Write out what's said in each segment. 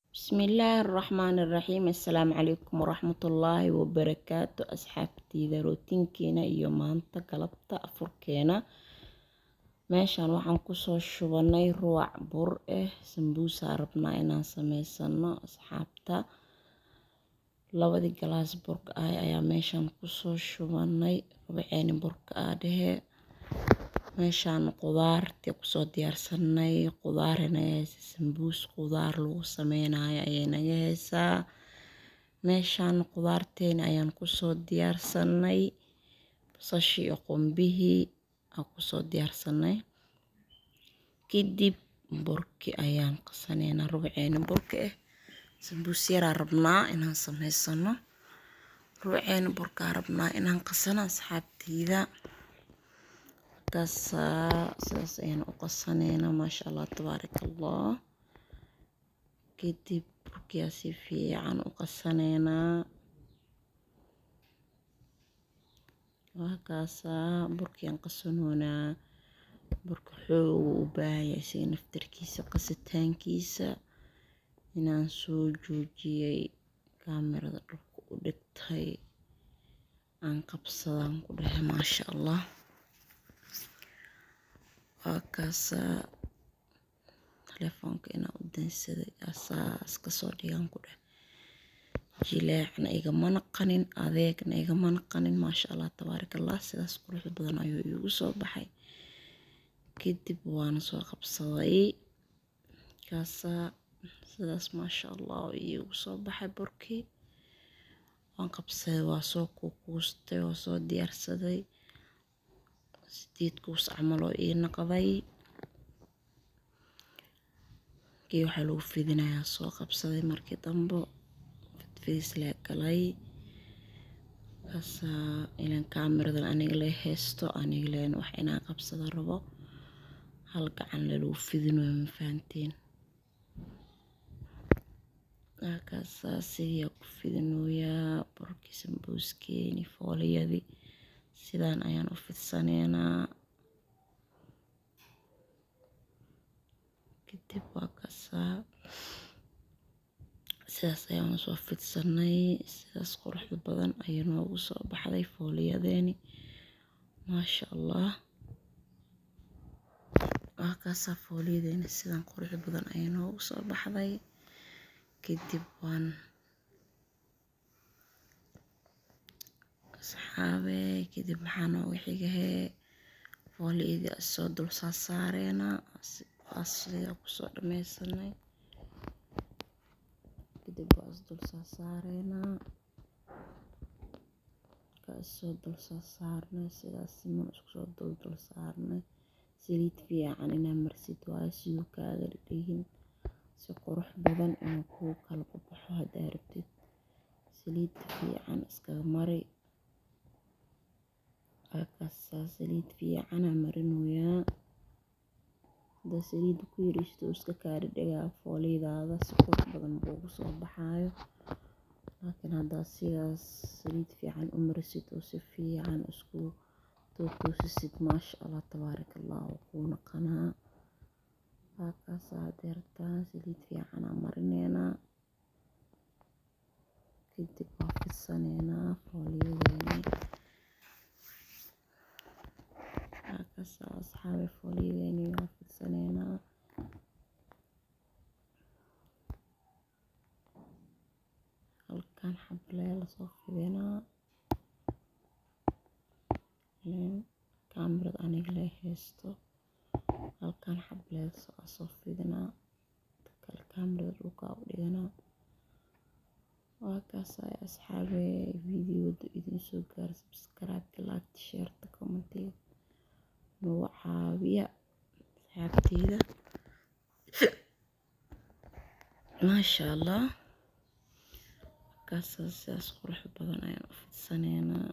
Bismillaahi Raxmaani Raxiim Assalaamu calaykum waraxmatullaahi wabarakaatu asxaabteyda rootinkeena iyo maanta galabta afurkeena meeshaan waxaan kusoo shubanay ruwac bur ah sambuusa rabnaa inaan sameysano asxaabta labadii galaas burka ah ayaa meeshaan kusoo shubanay rubaceeni burka ah dhehe meeshaan qudaartii kusoo diyaarsanay qudaar naga haysa sambuus qudaar lagu sameynayo ayay naga haysaa meeshaan qudaarteena ayaan kusoo diyaarsanay basashii iyo qumbihii aan kusoo diyaarsanay kadib burki ayaan qasaneynaa rubaceeni burka ah sambuus yaraa rabnaa inaan sameysano rubaceeni burkaa rabnaa inaan qasano asxaabteyda sidaas ayaan u qasaneynaa maasha allah tabaaraka allah kadib burkiyaa si fiican u qasaneynaa waa kaasaa burkiyaan qasanoonaa burka xoog u baahan yahay isaga naftarkiisa qasitaankiisa inaan soo joojiyay kaamirada dhulka u dhigtay aan qabsadaan ku dhahay maasha allah waa kaasaa telefoonka inaan u dansaday asaas kasoo dhigan ku dheh jileecna igamana qanin adeegna igamana qanin maasha allah tabaaraka allah sidaas quruxda badan ayuu iigu soo baxay kadib waana soo qabsaday kaasaa sidaas maasha allah iigu soo baxay burkii waan qabsaday waa soo kuukuustay waa soo diyaarsaday sideed kuus camal oo ii naqday kii waxaa lagu fidinayaa soo qabsaday markii dambe fidfidis lee galay kaasaa ilan kaamiradan aniga lee haysto aniga leen wax inaan qabsado rabo hal gacan le lagu fidinayo ma fahanteen kaasaa sidiiyaa ku fidinooyaa burkii sambuuskeeni fooliyadii sidaan ayaan u fidsaneynaa kadib waa kaasaa sidaas ayaan usoo fidsanay sidaas quruxda badan ayay noogu soo baxday fooliyadeeni maasha allah waa kaasaa fooliyadeeni sidan quruxda badan ayay noogu soo baxday kadib waan asxaabe kadib maxaa nooga xigahee fooliyadii asoo dul saasaareena asigaa kusoo dhameysanay kadib waa is dul saasaareynaa markaa isoo dul saasaarnay sidaas siman iskusoo dul dul saarnay saliid fiican inaa marsid waayo siduu kaaga dhigin si qurux badan inuu kuu kala baxo haddaa rabtid saliid fiican iskaga mari kaasaa saliid fiicana marinoyaa haddaa saliidda ku yariisto iska kaari dhagaa fooliyadaada si qurux badan kuugu soo baxaayo laakiin haddaa sidaas saliid fiican u marisid oo si fiican isku tootoosisid maasha allah tabaaraka allah oo kuu naqanaa waa kaasaa haddii rabtaan saliid fiicanaa marineynaa kadib waa fidsaneynaa fooliyadeeni waa kaasaa asxaabe fooliyadeeni waa fidsaneynaa halkan xablee lasoo fidinaa kaamirada aniga lee haysto halkan xablee soo fidinaa kale kaamirada dhulkaa u dhiganaa waa kaasaa asxaabe videoda idin soo gaara subscribe laagta sheerta commentiga nagu caawiya asxaabteyda maasha allah kaasaa sidaas qurux badan ayaan u fidsaneynaa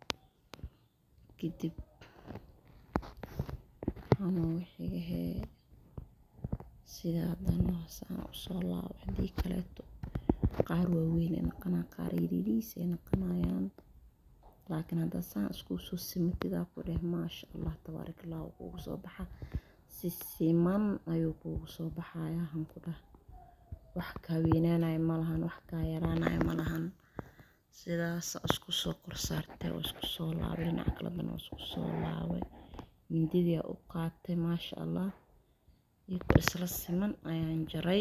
kadib waxaa nooga xigahee sidaa haddana hoosaan usoo laabo haddii kaleeto qaar waaweyn ay naqanaa qaar yariiriis ay naqanayaan laakiin haddaa saan isku soo simatidaa ku dheh maasha allah tabaaraka allah wuu kuugu soo baxa si siman ayuu kuugu soo baxayaa han ku dheh wax kaa weynaanayo malahan wax kaa yaraanayo malahan sidaas isku soo kor saartay oo isku soo laabay dhinaca kale dana oo isku soo laabay mindidii u qaatay maasha allah iyako isla siman ayaan jaray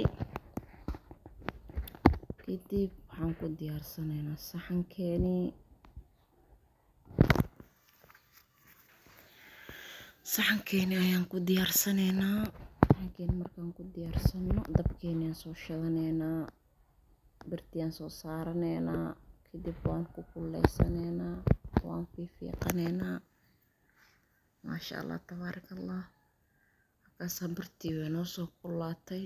kadib waxaan ku diyaarsanaynaa saxankeenii saxankeeni ayaan ku diyaarsanaynaa saxankeeni markaan ku diyaarsano dabkeeni aan soo shadanaynaa birtiyaan soo saaranaynaa kadib waan ku kuleysanaynaa waan fiifiiqanaynaa maasha allah tabaaraka allah markaasaa birtii way noo soo kulaatay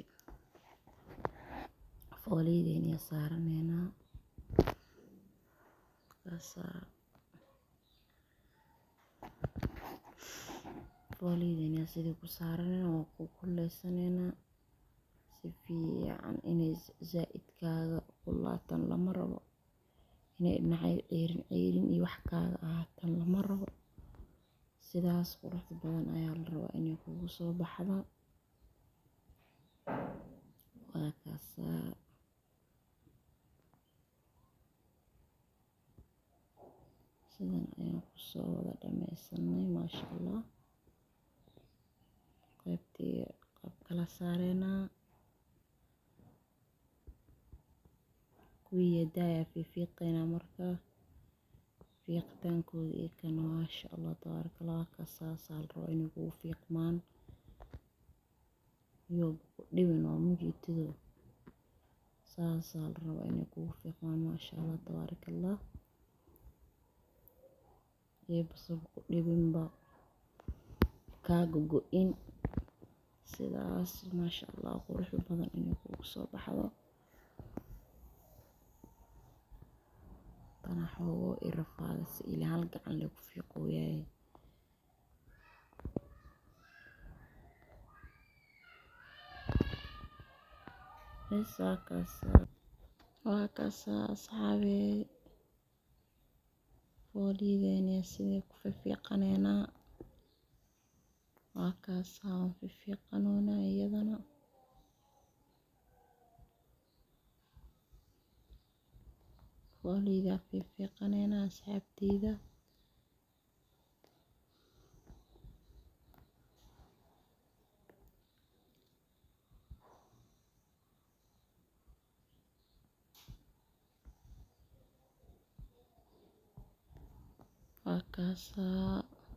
fooliyadeenii aan saaranaynaa markaasaa fooliyadeenii aan sidii ku saaranaynaa waan ku kuleysanaynaa si fiican inay zaa'id kaaga kulaataan lama rabo inay dhinacyo ceyrin ceyrin iyo wax kaaga ahaatan lama rabo sidaas quruxda badan ayaa la rabaa inay kugu soo baxdo waa kaasaa sidan ayaan kusoo wada dhameysanay maasha allah qaybtii qayb kala saareynaa kuwii yadaaya fiifiiqaynaa markaa fiiqitaankooda iyo kana maasha allah tabaaraka allah kasaasaa la rabaa inay kugu fiiqmaan iyo ku dhibin oo mujiitido saasaa la rabaa inay kugu fiiqmaan maasha allah tabaaraka allah iyo basaba ku dhibinba kaaga go-in sidaas maasha allah quruxda badan inay kugu soo baxdo tana xoogo i rafaadaysa ilaa hal gacan lee ku fiiqooyaay bes waa kaasaa waa kaasaa asxaabey fooliyadeeni sidii ku fiifiiqanaynaa waa kaasaa waan fiifiiqanoonaa iyadana fooliyadaa fiifiiqanaynaa asxaabteyda waa kaasaa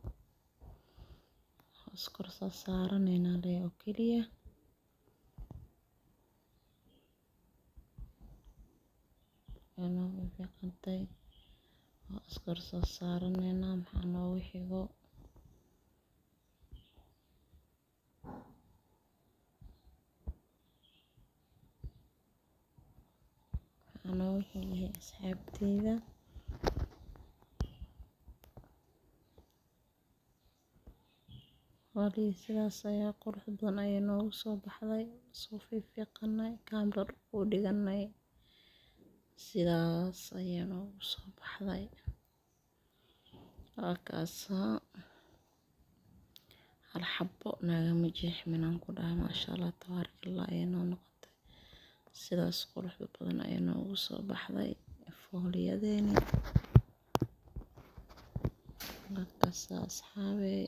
iskor soo saaranaynaa lee oo keliya noo fiifiiqantay waa iskor soo saaranaynaa maxaa noogu xigo maxaa noogu xigay asxaabteyda fooliyada sidaas ayaa qurux badan ayay noogu soo baxday soo fiifiiqanay kaambar u dhiganay sidaas ayaa noogu soo baxday waa kaasaa hal xabo naagama jeexmin aan ku dhahay maasha allah tabaaraka allah ayay noo noqotay sidaas quruxda badan ayay noogu soo baxday fooliyadeeni waa kaasaa asxaabey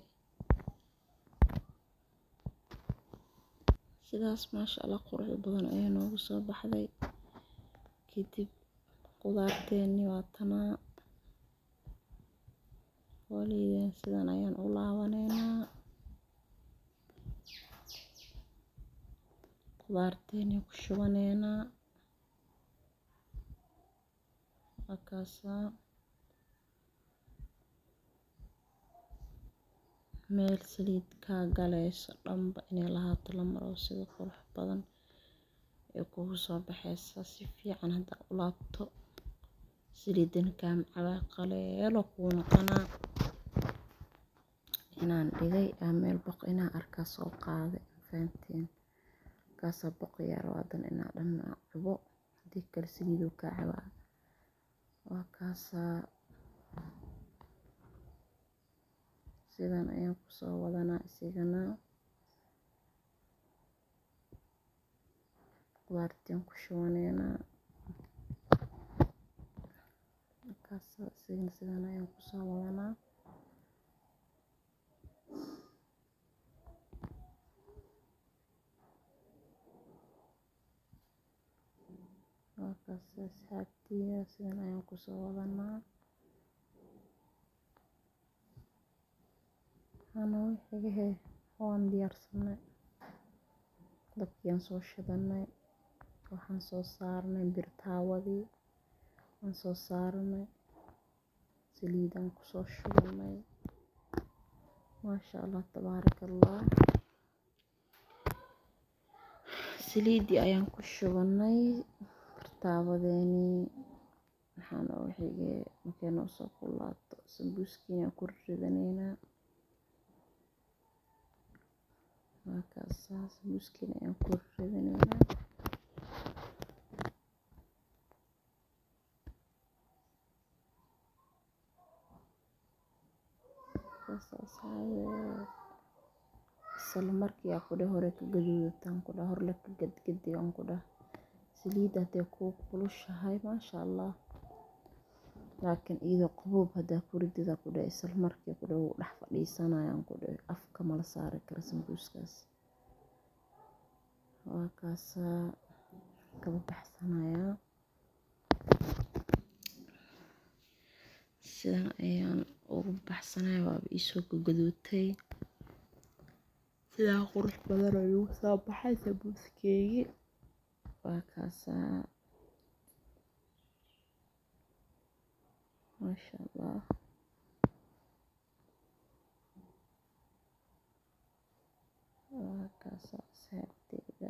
sidaas maasha allah quruxda badan ayay noogu soo baxday kadib qudaarteeni waa tanaa fooliyadeen sidan ayaan u laabanaynaa qudaarteeni ku shubanaynaa waa kaasaa meel saliid kaa galayso dhanba inay lahaato lama rabo sida qurux badan ee kugu soo baxaysa si fiican haddaa u laabto saliidana kaa macabaa qaleelo kuu noqonaa inaan dhigay aa meel boq inaan arkaa soo qaaday fahanteen markaasaa boqayaa rabo haddana inaa dhan cubo haddii kale saliiduu kaa cabaa waa kaasaa sidan ayaan kusoo wadanaa isigana qudaartaan ku shubaneynaa markaas isigana sidan ayaan kusoo wadanaa markaas asxaabtiya sidan ayaan kusoo wadanaa waxaana wixigahe waan diyaarsanay dabkiyaan soo shidanay waxaan soo saarnay birtaawadii waan soo saaranay saliidaan kusoo shubanay maasha allah tabaaraka allah saliidii ayaan ku shubanay birtaawadeenii waxaana wixige markay noo soo kulaato sambuuskiina ku ridaneynaa markaasaa sambuuskiina ayaan ku ridaneynaa isla markii aa kudhe hore ka gaduudataan kudha horle ka gadgadigan kudha saliidda hadday kuu kulushahay maasha allah laakiin iyadoo qaboob haddaa ku ridida kudhe isla markii kudhe wuu dhex fadhiisanayaan kudhe afka mala saari kara sambuuskaas waa kaasaa kaba baxsanayaa sidan ayaan ugu baxsanaya waaba iisoo gagaduutay sidaa qurux badan oo igu soo baxay sambuuskeygii waa kaasaa maasha allah waa kaasaa asxaabteyda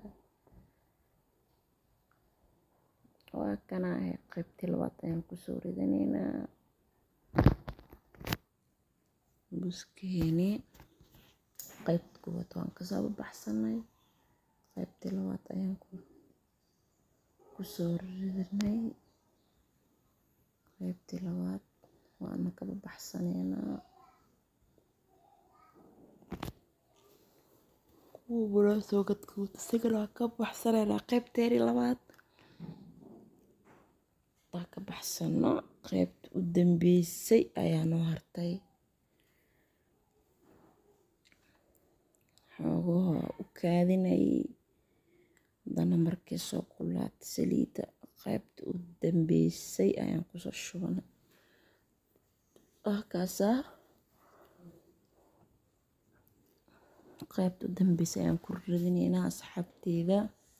waa kanaahe qaybtii labaad ayaan kusoo ridaneynaa buskeeni qaybta koowaad waan kasoo baxsanay qaybtii labaad ayaan kusoo ridanay qaybtii labaad waana kaba baxsaneynaa kuwa bulaa soo gadguud isagana waan ka baxsaneynaa qaybteeni labaad waa ka baxsano qaybta u dambeysay ayaa noo hartay xoogaha u kaadinayay haddana markay soo kulaatay saliidda qaybta u dambeysay ayaan kusoo shubanay wakaasaa qaybta u dambeysay ayaan ku ridinaynaa asxaabteyda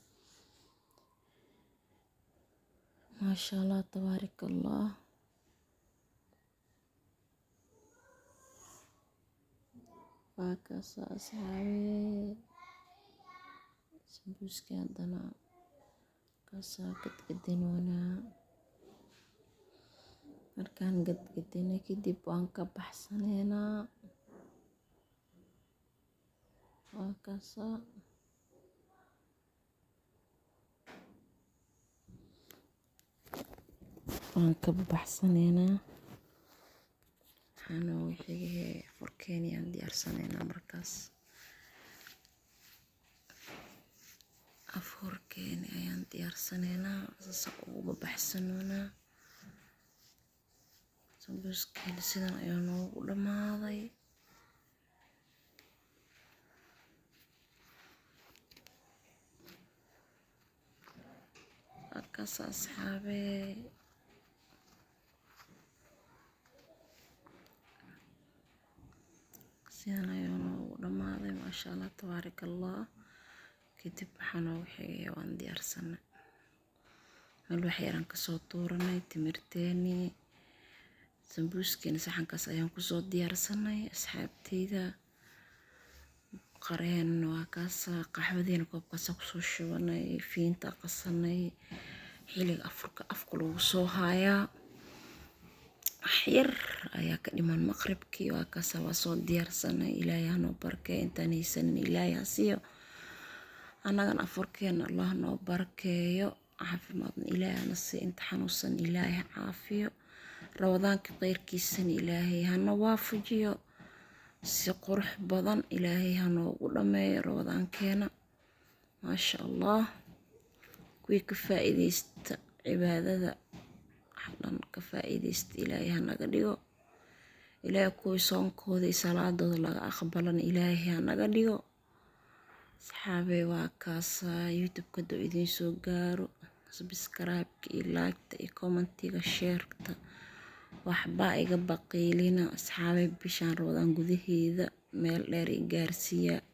maasha allah tabaarak allah waa kaasaa asxaabee sambuuskii haddana kaasaa gadgadinoonaa markaan gadgadinay kadib waan ka baxsaneynaa waa kaasaa waan ka baxsaneynaa waxaana wixigahe furkeeni aan diyaarsaneynaa markaas afurkeeni ayaan diyaarsaneynaa saasa uguba baxsanoonaa sambuuskeeni sidan ayaa noogu dhammaaday halkaas asxaabee sidan ayaa noogu dhammaaday maasha allah tabaarak allah kadib waxaa noogu xigaya waan diyaarsanay meel wax yaraan kasoo tuuranay timirteeni sambuuskeeni saxankaas ayaan kusoo diyaarsanay asxaabteyda qareen waa kaasa qaxwadeena koobkaasa kusoo shubanay fiinta qasanay xiliga afurka afka lagu soo haayaa waxyar ayaa ka dhiman maqribkii waa kaasa waa soo diyaarsanay ilaahay hanoo barkeeyo intaan haysanin ilaahay hasiyo annagan afurkeena allah noo barkeeyo caafimaadna ilaahay hana sii inta xanuunsan ilaahay ha caafiyo rabadaanka qeyrkiisana ilaahay hana waafajiyo si qurux badan ilaahay ha noogu dhammeeyo rabadaankeena maasha allah kuwii ka faa'iidaysta cibaadada dhan ka faa'iidaysta ilaahay hanaga dhigo ilaahay kuwii soonkooda iyo salaadooda laga aqbalana ilaahay hanaga dhigo saxaabey waa kaasaa youtube-ka doo idiin soo gaaro subscribe-ka iyo like-ta iyo commentiga sheerta waxbaa iga baqiilina asxaabay bishaan rabadaan gudaheeda meel dheer i gaarsiiya